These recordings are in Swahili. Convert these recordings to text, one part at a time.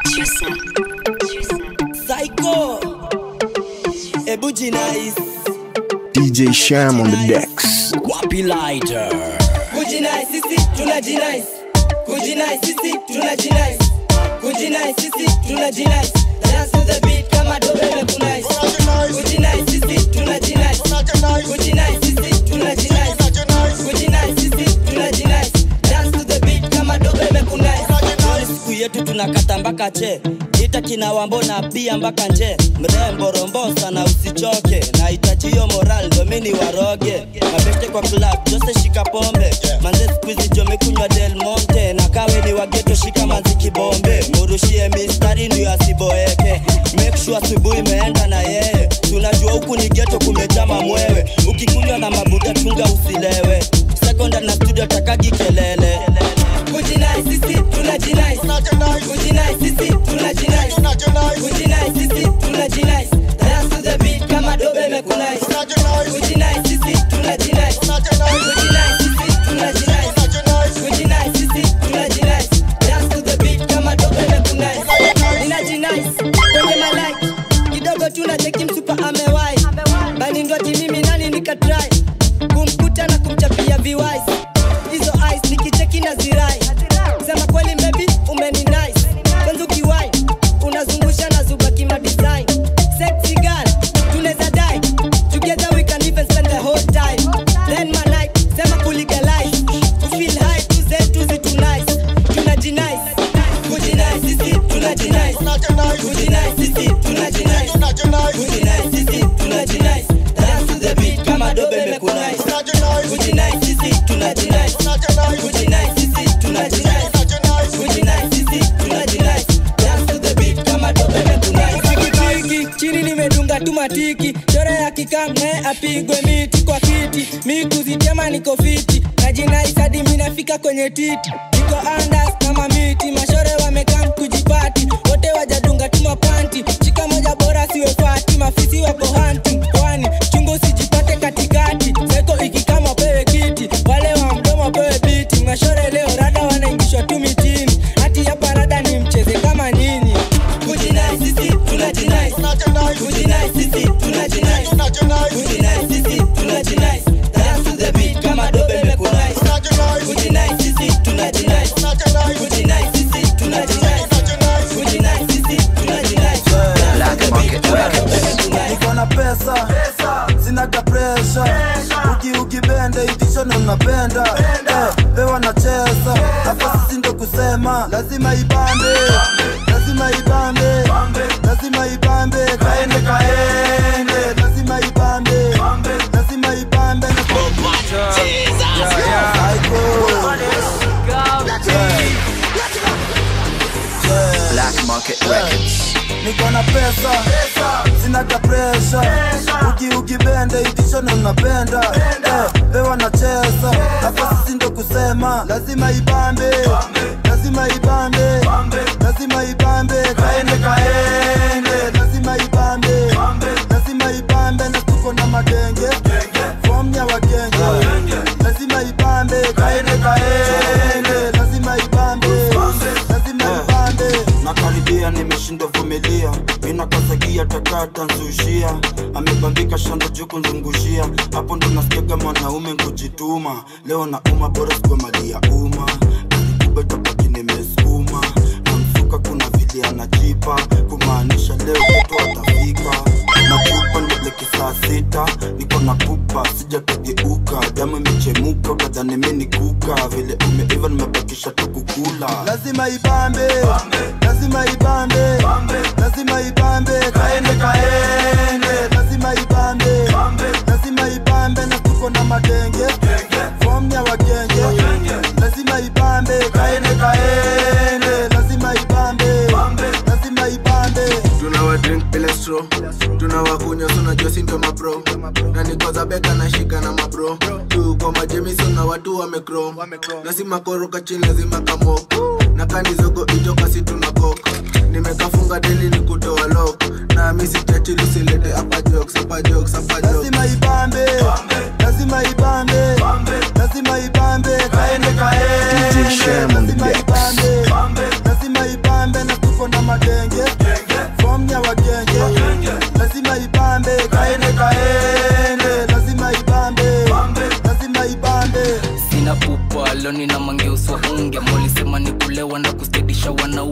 Psycho Ebu jinais DJ Sham on the decks. Wapi lighter Kujinai sisi tunajinais Kujinai sisi tunajinais Kujinai sisi tunajinais Dance to the beat kama dobe mekunais Kujinai sisi tunajinais Kujinai sisi tunajinais Kujinai sisi tunajinais Dance to the beat kama dobe mekunais Leo ni siku yetu tunakata mpaka che ita kina wambo na pia mpaka nje mrembo rombosa na usichoke nahitaji hiyo moral ndo mini waroge mabeste kwa club jose shika pombe manze skuizi jomekunywa del monte na kawe ni wageto shika manzi kibombe murushie mistari ndio asiboeke make sure asubuhi imeenda na yeye tunajua huku ni geto kumejama mwewe ukikunywa na mabuta chunga usilewe sekonda na studio takagi kelele kujinai sisi tunajinai kujinai sisi tunajinai kujinai sisi tunajinai dance to the beat kama dobe imekunai kujinai sisi tunajinai kujinai sisi tunajinai kujinai sisi tunajinai dance to the beat kama dobe imekunai ninajinai kwenye malaiki kidogo tunacheki msupa amewai bali ndwati mimi nani nikatrai kumkuta na kumchapia viwais hizo ice nikicheki na zirai sema kweli mbebi umeni nice kwanza ukiwai unazungusha na zuba kima design sexy girl tunaweza die together we can even spend the whole time then my night sema kulegalize kufeel high tuze tuzi tunice tunajinice kujinice sisi tunajinice kujinice sisi tunajinice kujinice sisi tunajinice dance to the beat kama dobe imekunice kujinice sisi tunajinice kujinice sisi tunajinice kujinice sisi tunajinice dance to the beat kama dobe imekunice pikipiki chini nimedunga tu matiki chora ya kikamne apigwe miti kwa kiti mi kuzitema niko fiti najinaisadi minafika kwenye titi niko andas kama miti mashore wamekam kujipati wote wajadunga tu mapanti chika moja bora siwe fati mafisi wako hanti pwani chungu usijipate katikati seko ikikama pewe kiti wale wa mdomo pewe biti mashore leo rada wanaingishwa tu mitini hati hapa rada ni mcheze kama nini kujinai sisi tunajinai kujinai sisi tunajinai kujinai sisi tunajinai dance to the beat kama dobe imekunai kujinai sisi tunajinai kujinai sisi tunajinai kujinai sisi tunajinai dance to the beat kama dobe imekunai niko na pesa sinaga presha uki ukibende itisho na unapenda Eh, pewa nacheza hapa sisi ndo kusema lazima ibambe lazima ibambe lazima ibambe kaende kaende lazima ibambe lazima ibambe na Black Market Records. niko na pesa sinaga presha uki ukibende itisho na unapenda Eh, pewa nacheza hapa sisi ndo kusema lazima ibambe lazima ibambe lazima ibambe kaende kaende lazima ibambe lazima ibambe na tuko na magenge fom ya wagenge lazima ibambe kaende kaende lazima ibambe lazima ibambe nakaribia nimeshindwa vumilia minakazagia takata nzushia amebambika shando juu kunzungushia hapo ndo nasikiaga mwanaume kujituma leo na uma bora sikwe mali ya umma alikubetapaki nimesukuma na msuka kuna vile anajipa kumaanisha leo ketu atafika nakupa ndeleke saa sita niko na pupa sijakageuka damu imechemuka utadhani mini kuka vile umeiva nimebakisha tu kukula lazima ibambe lazima ibambe lazima ibambe kaende kaende lazima ibambe lazima ibambe na tuko na madenge fom ya wagenge lazima ibambe kaende kaende lazima ibambe lazima ibambe tunawa drink bila straw tunawakunywa sunajua sindo mapro na nikoza beka na shika na mabro tuko majemison na watu wamekro lazima koroka chini lazima kamoko na kanizogo ijokasi tunakoka nimekafunga deli ni kutoa lok na misi chachilusilete apa jokes apa jokes apa jokes lazima ibambe lazima ibambe lazima ibambe kaende kaende DJ Sham on the lazima decks. ibambe lazima ibambe na tuko na madenge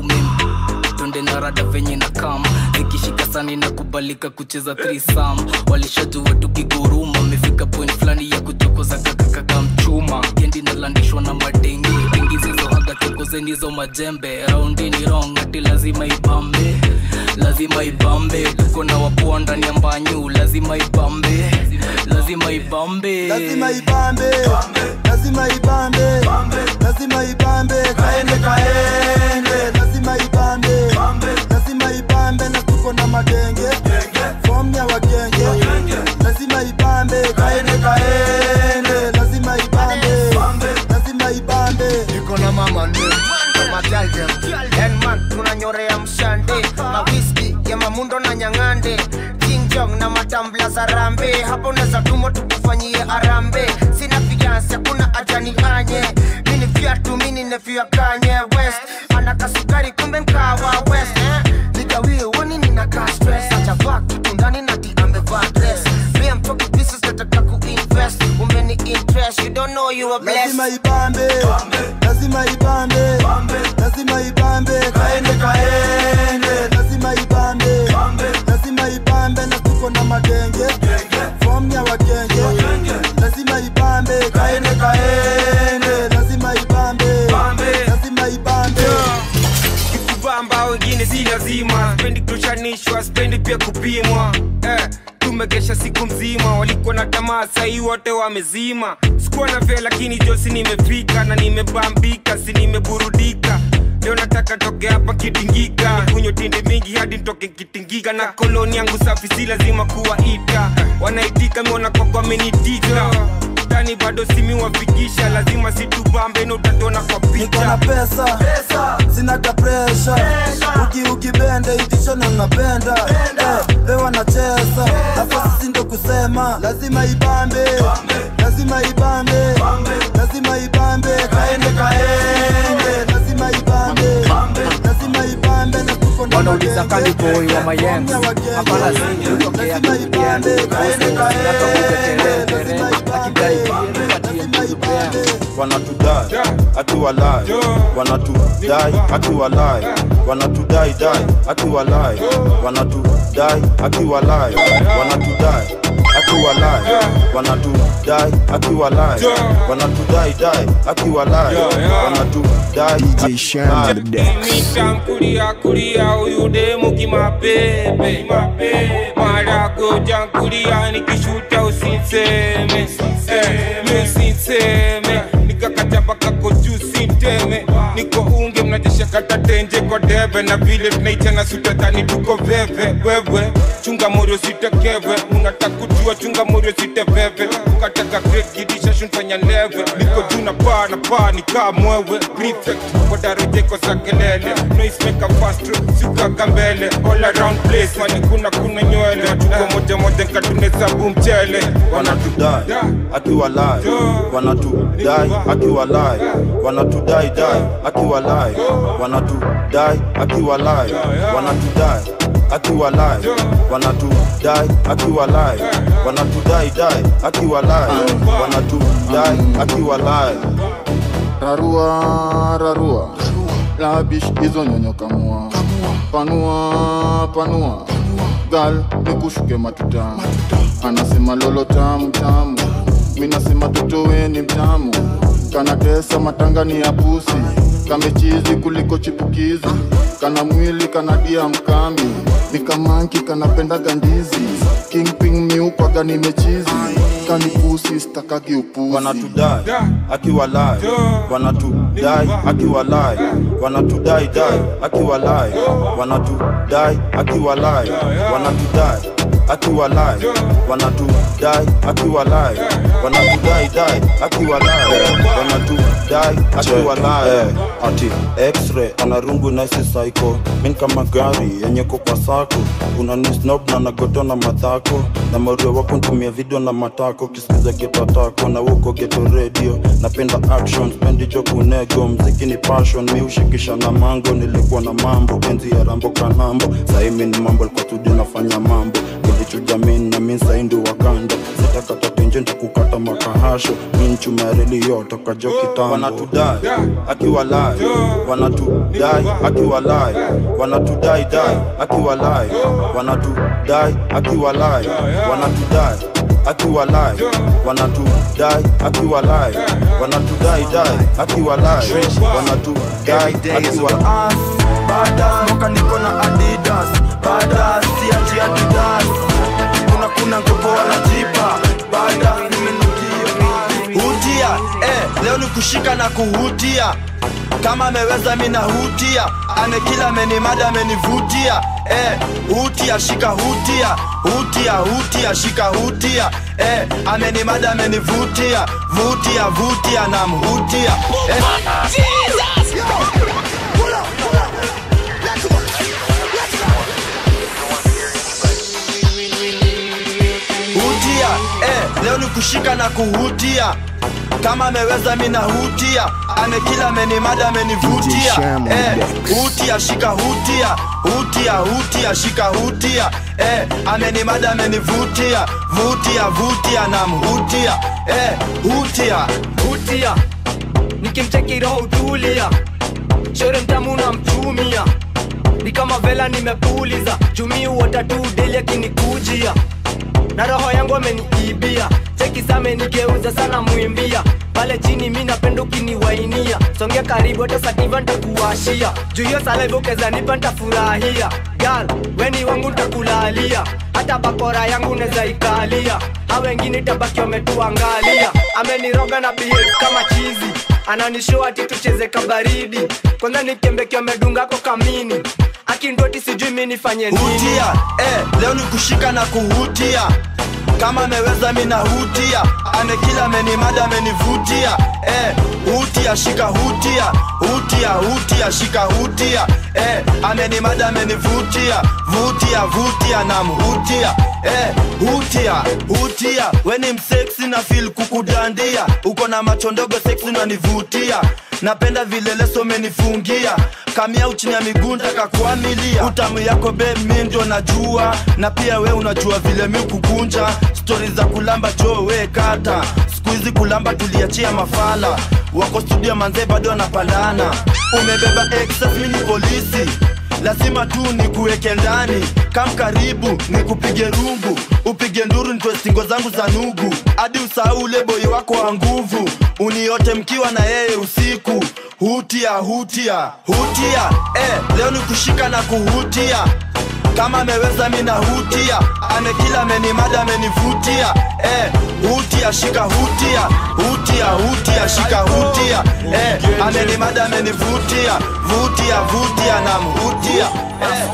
mimi tonde na rada venye na kama zikishika sani na kubalika kucheza thrisam walishajua tukiguruma amefika point fulani ya kuchokoza kakakaka mchuma kendi nalandishwa na madenge dengi zizohaga chokozenizo majembe raundi ni rong ati lazima ibambe lazima ibambe tuko na wapoa ndani ya mbanyu lazima ibambe lazima ibambe lazima ibambe lazima ibambe lazima ibambe kaende kaende lazima ibambe lazima ibambe na tuko na magenge fom ya wagenge lazima ibambe kaende kaende lazima ibambe lazima ibambe niko na mama ni majalde enman tunanyorea mshande na whisky ya mamundo na nyang'ande jingjong na matambla za rambe hapo unaweza tumo tukufanyie arambe sina fiansi hakuna ajani anye mini vyatu mini nefya kanye west anakasukari kumbe mkawa west eh? nigawie woni ninakaa stress achavaa kitu ndani na ti amevaa dress me I'm talking business nataka kuinvest umeni interest you don't know you are blessed lazima ibambe lazima ibambe lazima ibambe kaende kaende lazima ibambe lazima ibambe na tuko na magenge fom ya wagenge lazima ibambe kaende kaende lazima ibambe lazima ibambe kikubamba wengine si lazima spendi kushanishwa spendi pia kupimwa eh, tumegesha siku mzima walikuwa na tamaa sahii wote wamezima sikuwa na vya lakini josi nimefika na nimebambika si nimeburudika leo nataka toke hapa kitingika kunywa tindi mingi hadi ntoke kitingika na koloni yangu safi si lazima kuwaita wanaitika miona kwako amenitika tani bado simiwafikisha lazima situbambe na utatona kwa niko na picha pesa sinaga presha uki ukibende itishona napenda Eh, lewa nacheza hapo sisi ndo kusema lazima ibambe lazima ibambe lazima ibambe kaende kaende lazima ibambe lazima ibambe na tuko na wanauliza magenge. kaniboi wa mayengs Fom ya wagenge. hapana zingi kutokea Lazima ibambe, kaende kaende, lazima akidai ibambe, lazima ibambe. wanatudai akiwalai wanatudai akiwalai wanatudai dai akiwalai wanatudai akiwalai wanatudai akiwalai wanatudai akiwalai wanatudai dai akiwalai wanatudai DJ Sham on the decks. mitamkulia kulia huyu demu kimapepe mara goja kulia nikishuta usinseme Eh, mi usinseme nikakataba kako juu sinteme niko unge mnajesha kata tenje kwa debe na vile tunaichana sutatani tuko veve wewe chunga morio sitekeve unataka kujua chunga morio siteveve ukataka great kidisha shunfanya leve niko juu na paa na paa nikaa mwewe prefect kwa darejeko za kelele noismeka fastro siukaka mbele all around place mani kuna kuna nywele tuko moja moja nkatunesabu mchele wanatudai akiwalai wanatudai akiwalai wanatudai dai akiwalai wanatudai akiwalai wanatudai akiwalai wanatudai akiwalai wanatudai dai akiwalai wanatudai akiwalai rarua rarua labish hizo nyonyo kamua panua panua gal nikushuke matuta anasema lolo tamu tamu minasema totowe ni mtamu kanatesa matangani ya pusi kamechizi kuliko chipukizi kana mwili kanadia mkami nikamanki kanapenda gandizi kingping miukwaga nimechizi kanipusi stakagi upuzi wanatudai akiwalai wanatudai akiwalai wanatudai dai akiwalai wanatudai akiwalai wanatudai akiwalai wanatudai akiwalai wanatudai dai akiwalai wanatudai akiwalai ati x-ray anarungu naisi psycho min kama gari yenye kwa sako unanisnob na nagotona madhako na mario wako ntumia video na matako kisikiza getatako na woko geto radio napenda action spendicho kunego mziki ni passion mi ushikisha na mango nilikuwa na mambo enzi ya rambo kanambo saimi ni mambo likuwa studio nafanya mambo kuchuja min na min saindi wakanda sitakata tenje ntakukata makahasho min chumareli yotoka jo kitambo wanatudai akiwa lai wanatudai akiwa lai wanatudai dai akiwa lai wanatudai akiwa lai wanatudai akiwa lai wanatudai akiwa lai wanatudai dai akiwa lai wanatudai akiwa Badass, moka niko na Adidas Badass, siachi Adidas Kuna kuna ngopo wanajipa Badass, nimenukia Hutia, eh, leo ni kushika na kuhutia kama ameweza mina hutia amekila amenimada amenivutia eh, hutia shika hutia hutia hutia shika hutia eh, amenimada amenivutia vutia vutia na mhutia eh. hutia eh, leo ni kushika na kuhutia kama ameweza mina hutia amekila amenimada amenivutia Shamo, eh, Dex. hutia shika hutia hutia hutia shika hutia eh, amenimada amenivutia vutia vutia na mhutia eh, hutia hutia nikimcheki roho utulia shere mtamu na mchumia ni kama vela nimepuliza chumi uota tu deli akinikujia na roho yangu ameniibia cheki same nigeuza sana mwimbia pale chini mi napenda ukiniwainia songea karibu hata sativa ntakuwashia juu hiyo salaivokezanipa nipa ntafurahia gal weni wangu ntakulalia hata bakora yangu neza ikalia ha wengine tabaki wametuangalia ameniroga na behave kama chizi ananishow ati tucheze kabaridi kwanza nikembeki amedungako kamini akindoti sijui mi nifanye nini hutia eh, leo ni kushika na kuhutia kama ameweza mina hutia amekila amenimada amenivutia eh, hutia shika hutia hutia hutia shika hutia eh, amenimada amenivutia vutia vutia na mhutia eh, hutia hutia weni mseksi na fil kukudandia uko na macho ndogo seksi unanivutia napenda vile leso umenifungia kamia uchini ya miguu kakuamilia utamu yako be mi ndio najua na pia we unajua vile mi kukunja stori za kulamba jo we kata siku hizi kulamba tuliachia mafala wako studio manzee bado anapandana umebeba excess mi ni polisi lazima tu nikuweke ndani kam karibu nikupige rungu upige nduru nitoe singo zangu za nugu hadi usahau ule boi wako wa nguvu uniote mkiwa na yeye usiku hutia hutia hutia eh, leo ni kushika na kuhutia kama ameweza mina hutia amekila amenimada amenivutia eh, hutia shika hutia hutia hutia shika hutia eh, amenimada amenivutia vutia vutia na mhutia eh,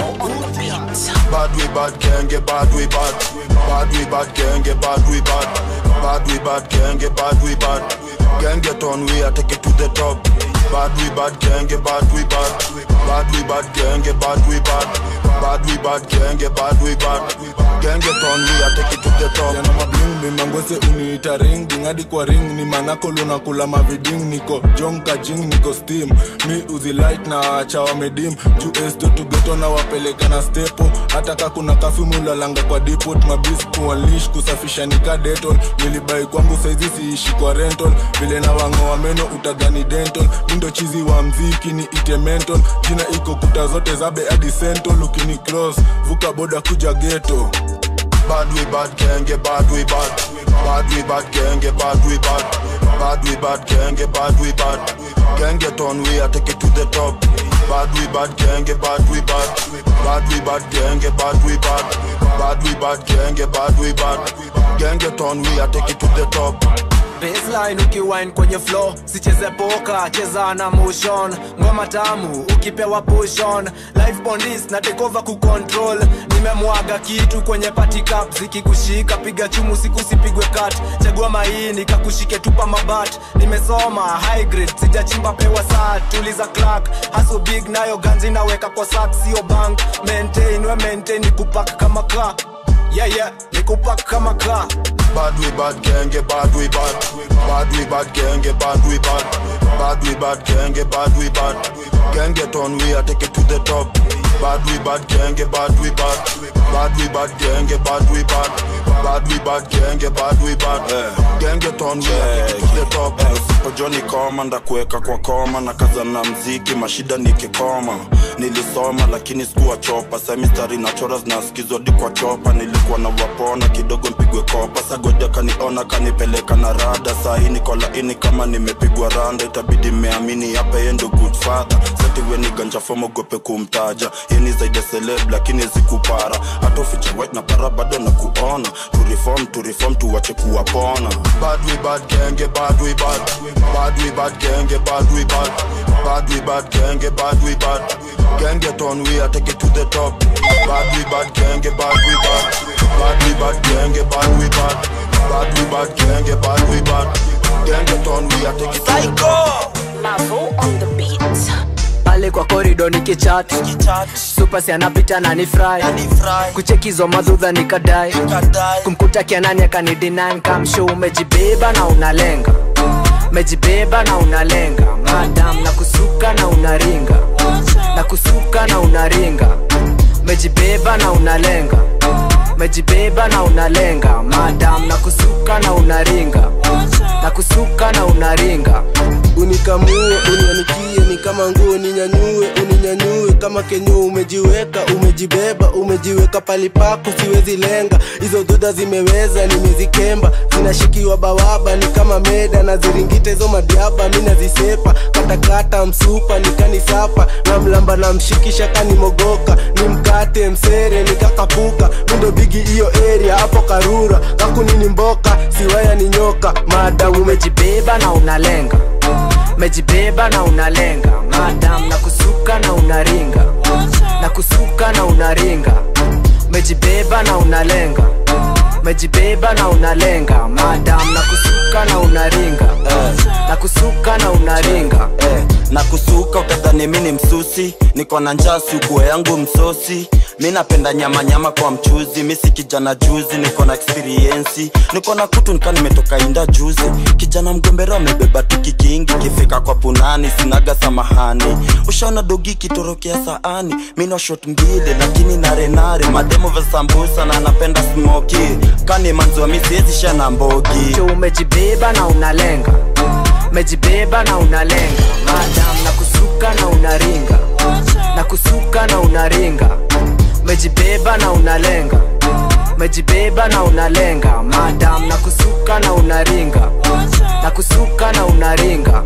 Bad we bad can't get bad we bad. Bad we bad can't get bad we bad. Bad we bad can't get bad we bad. Can't get on we I take it to the top. Bad we bad can't get bad we bad. Bad we bad can't get bad we bad. Bad we bad can't get bad we bad. Can't get on we I take it to the top. yana mabling mimangwese uniita ring dingadi kwa ring ni manako lunakula maviding niko jonka jing niko steam mi uzilight na acha wamedim juu esto tugeto na wapeleka na stepo hata ka kuna kafimulalanga kwa depot mabis kuanlish kusafisha nika detol nilibai kwangu saizi siishi kwa rental vile na wangoa meno utadhani dental mindo chizi wa mziki ni ite mental jina iko kuta zote zabe hadi central ukini cross vuka boda kuja geto Bad we bad can't get bad we bad. Bad we bad can't get bad we bad. Bad we bad can't get bad we bad. Can't get on we I take it to the top. Bad we bad can't get bad we bad. Bad we bad can't get bad we bad. Bad we bad can't get bad we bad. Can't get on we I take it to the top. baseline ukiwine kwenye flow sicheze poka cheza na motion ngoma tamu ukipewa pushon life bondis na tekova kucontrol nimemwaga kitu kwenye party cup zikikushika piga chumu siku sipigwe kat chagua maini kakushike tupa mabat nimesoma high grade sijachimba pewa saa tuliza clark haso big nayo ganzi naweka kwa sak sio bank maintain we maintain nikupak kama ka yeah yeah nikupak kama ka Bad we bad can't get bad we bad. Bad we bad can't get bad we bad. Bad we bad can't get bad we bad. Can't get on we I take it to the top. Bad we bad genge bad we bad bad we bad genge bad we bad bad we bad genge bad we bad genge ton we to the top usipojoni koma ndakuweka kwa koma na kaza na mziki mashida nikikoma nilisoma lakini sikuwa chopa semistari na chora zinasikizwa di kwa chopa nilikuwa na wapona kidogo mpigwe kopa sagoja kaniona kanipeleka na rada sahi niko laini kama nimepigwa randa itabidi meamini hapa yendo good father setiwe ni ganja fomogope kumtaja yeni zaidi ya celeb lakini zikupara hata ufiche white na para bado na kuona tureform tureform tuwache kuwapona bad we bad genge bad we bad bad we bad genge bad we bad bad we bad genge bad we bad genge ton we are take it to the top bad we bad genge bad we bad bad we bad genge bad we bad bad we bad genge bad we bad genge ton we are take it to the top pale kwa korido nikichat supasi anapita na ni fry kuchekizo madhudha nikadai kumkuta kianani akanidinai kamsho umejibeba na unalenga mejibeba na unalenga madam na kusuka na unaringa na kusuka na unaringa mejibeba na unalenga mejibeba na unalenga madam na kusuka na unaringa na kusuka na unaringa unikamue unianikie ni kama nguo ninyanyue uninyanyue kama kenyo umejiweka umejibeba umejiweka pali pako siwezi lenga hizo dhoda zimeweza nimezikemba zinashikiwa bawaba ni kama meda na ziringita hizo madiaba mi nazisepa katakata msupa nikanisapa na mlamba na mshikisha kanimogoka ni mkate msere nikakapuka mindo bigi hiyo area hapo karura kakunini mboka siwaya ni nyoka madamu umejibeba na unalenga mejibeba na unalenga madam na kusuka na unaringa na kusuka na unaringa mejibeba na unalenga mejibeba na unalenga madam na kusuka na unaringa na kusuka na unaringa na kusuka utadhani mi ni msusi niko na njaa sukuo yangu msosi mi napenda nyama nyama kwa mchuzi mi si kijana juzi niko na experiensi niko na kutu nika nimetoka inda juzi kijana mgombero amebeba tiki kingi kifika kwa punani sinaga samahani ushaona dogi kitorokea saani mi na shot mbili lakini narenare mademo vya sambusa na napenda smoki kani manziwa mi siwezi shana mbogi umejibeba na unalenga mejibeba na unalenga madam na kusuka na unaringa na kusuka na unaringa mejibeba na unalenga mejibeba na unalenga madam na kusuka na unaringa na kusuka na unaringa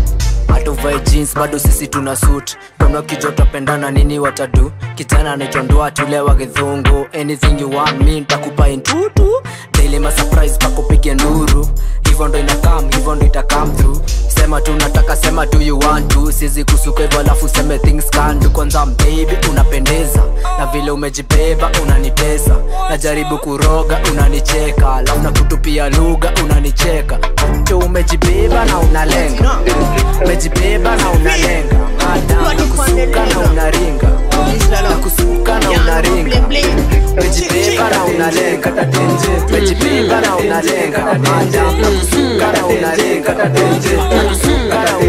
hatuvae jeans bado sisi tuna suit kama kijota pendana nini watadu kijana anaitwa tulewa githungu anything you want me ntakupa intutu daily ma surprise pakupige nduru hivyo ndo inakam hivyo ndo itakam through sema tu nataka sema tu you want to sizi kusuka hivyo alafu seme things can do kwanza baby unapendeza na vile umejibeba unanipesa najaribu kuroga unanicheka alafu na kutupia lugha unanicheka tu umejibeba na unalenga umejibeba na unalenga madam na kusuka na unaringa na kusuka na unaringa umejibeba na unalenga umejibeba na unalenga madam na kusuka na unaringa na kusuka na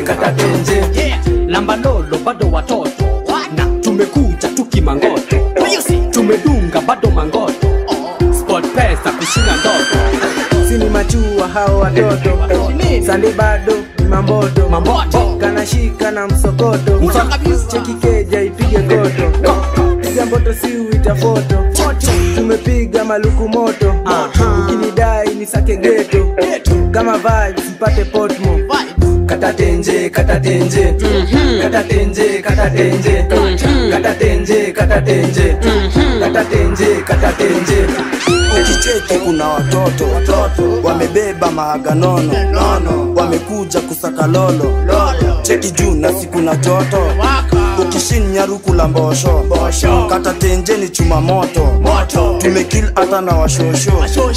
unaringa lamba lolo bado watoto na tumekuja tukimangoto tumedunga bado mangoto sport pesa kushinda ndoto sini machua hao watoto sandi bado ni mamboto kanashika na msokoto cheki keja ipige koto piga mboto si uita foto tumepiga maluku moto ukinidai ni sake geto kama vibes mpate potmo katatenje katatenje katatenje katatenje katatenje katatenje katatenje katatenje ukicheki kuna watoto wamebeba mahaga nono nono wamekuja kusaka lolo cheki juu na siku na joto ukishinya ruku la mbosho kata tenjeni chuma moto tumekil hata na washosho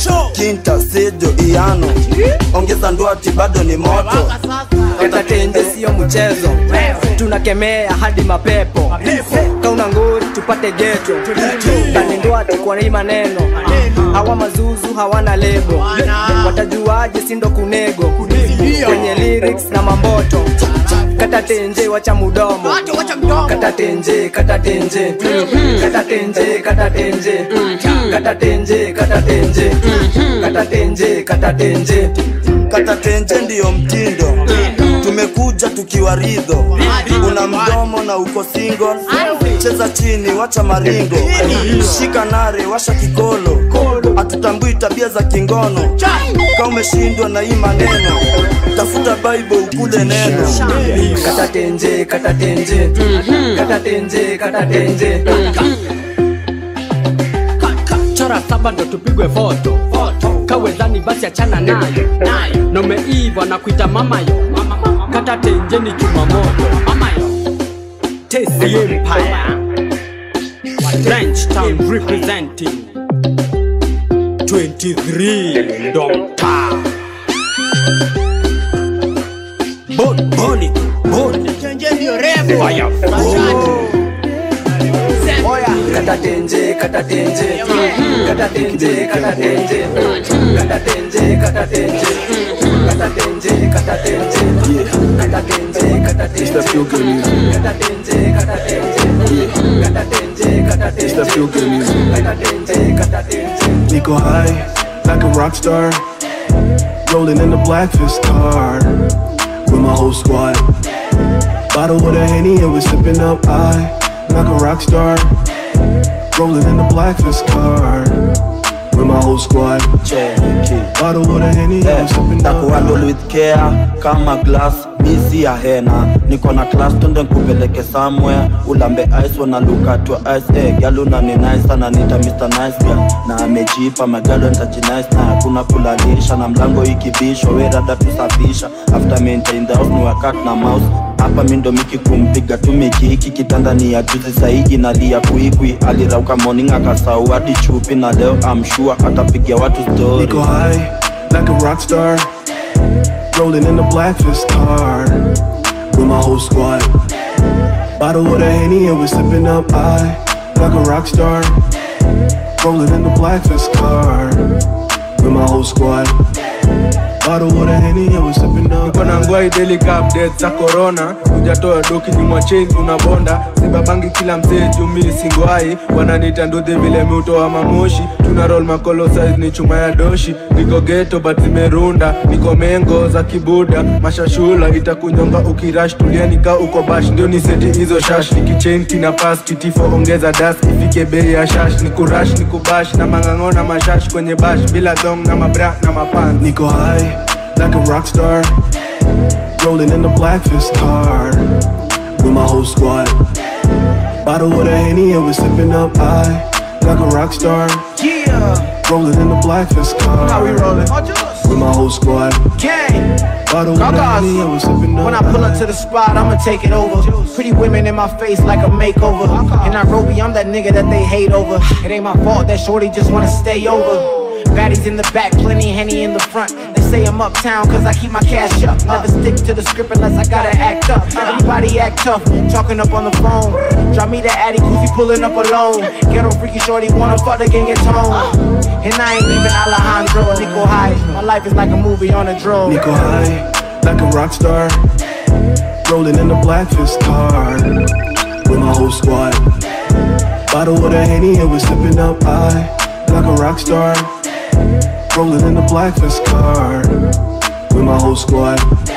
kinta sejo iano ongeza ndwati bado ni moto katatenje siyo mchezo tunakemea hadi mapepo kauna nguri tupate geto kanindwati kwa hii maneno hawa mazuzu hawana lebo watajuaje sindo kunego kwenye lyrics na mamboto kata tenje wacha mudomo kata tenje kata tenje kata tenje kata tenje kata tenje kata tenje kata tenje kata tenje kata tenje ndiyo mtindo tumekuja tukiwa ridho una mdomo na uko single cheza chini wacha maringo shika nare washa kikolo hatutambui tabia za kingono ka umeshindwa na hii maneno tafuta bible ukule neno kata tenje kata tenje kata tenje kata tenje chora saba ndo tupigwe foto kawezani basi achana nayo na umeiva na kuita mamayo kata tenje ni chuma moto mamayo tesi empire French town representing 23 Domta Bon, boni, boni Fire, kata tenje kata tenje kata tenje kata tenje kata tenje kata tenje kata tenje kata tenje kata tenje kata tenje kata tenje kata tenje kata tenje kata tenje kata tenje kata tenje Nico high, like a rock star. Rolling in the black fist car with my whole squad. Bottle with a henny and we sipping up high, like a rock star. Rolling in the black fist car with my whole squad. Bottle with a henny and we sipping up takuhandle with care kama glass misi ya hena niko na class tunde nkupeleke somewhere ulambe ice wana look at your eyes eh galuna ni nice sana nita Mr. Nice Guy na amejipa magalo nitajinice na hakuna kulalisha na mlango ikibishwa we rada tusafisha after maintain the house ni wakati na mouse hapa mindo miki kumpiga tu miki hiki kitanda ni ya juzi sahi inalia kuikwi alirauka morning akasau hadi chupi na leo I'm sure atapigia watu story Nico high, like a rock star. Rolling in the black fist car with my whole squad. Bottle with a henny and we sipping up high, like a rock star. Rolling in the black fist car with my whole squad. Bottle with a henny and we sipping up Niko na ngwai daily cup updates za corona hujatoa doki nyuma chain unabonda sibabangi kila mzee jumi singwai wananiita nduthi vile miutoa mamoshi tuna roll makolo size ni chuma ya doshi niko geto but zimerunda niko mengo za kibuda mashashula itakunyonga ukirash tulia nika uko bash ndio ni seti hizo shash nikichain kina pass kitifo ongeza das ifike bei ya shash nikurash nikubash na mang'ang'o na mashash kwenye bash bila dong na mabra na mapan Nico high, like a rock star. Rolling in the black fist car with my whole squad. Bottle with a henny and we sipping up high, like a rock star. Yeah. Rolling in the black fist car. How we rolling? With my whole squad. Gang. Bottle with a henny and we sipping up When I pull up to the spot, I'ma take it over. Pretty women in my face like a makeover. In Nairobi, I'm that nigga that they hate over. It ain't my fault that shorty just wanna stay over. Baddies in the back, plenty henny in the front. They say I'm uptown cause I keep my cash up. Never stick to the script unless I gotta act up. Everybody act tough, talking up on the phone. Drop me the Addy, goofy pulling up alone. Ghetto freaky shorty, wanna fuck the gang at tone. And I ain't even Alejandro, Nico High. My life is like a movie on a drone. Nico high, like a rock star. Rolling in the black fist car with my whole squad. Bottle with a henny and we sipping up high, like a rock star. Rolling in the black fist car with my whole squad.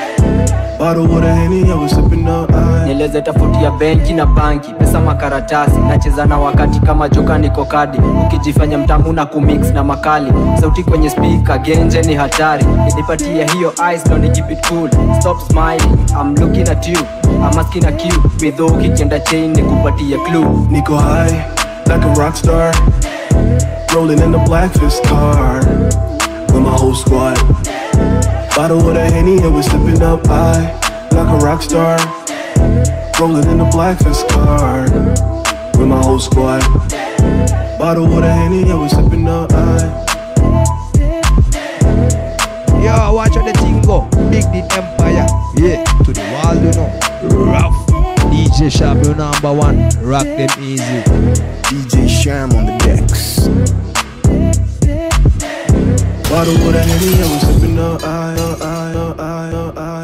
Bottle with a henny and we sipping up high. nieleze tofauti ya benki na banki pesa makaratasi nacheza na wakati kama joka niko kadi ukijifanya mtamu na kumix na makali sauti kwenye spika genje ni hatari nipatie hiyo ice ndo ni keep it cool stop smiling I'm looking at you I'm asking a cue midho ukikienda chain nikupatie clue Nico high, like a rock star. Rolling in the black fist car with my whole squad. Bottle with a henny and we sipping up high, like a rock star. Rolling in the black fist car with my whole squad. Bottle with a henny and we sipping up high. Yo, watch out the thing go. Big the empire. Yeah, to the wall, you know. Rough. DJ Shab, you number one. Rock them easy. DJ Sham on the decks. Bottle with a henny and we sipping up high, up high, up high, up high.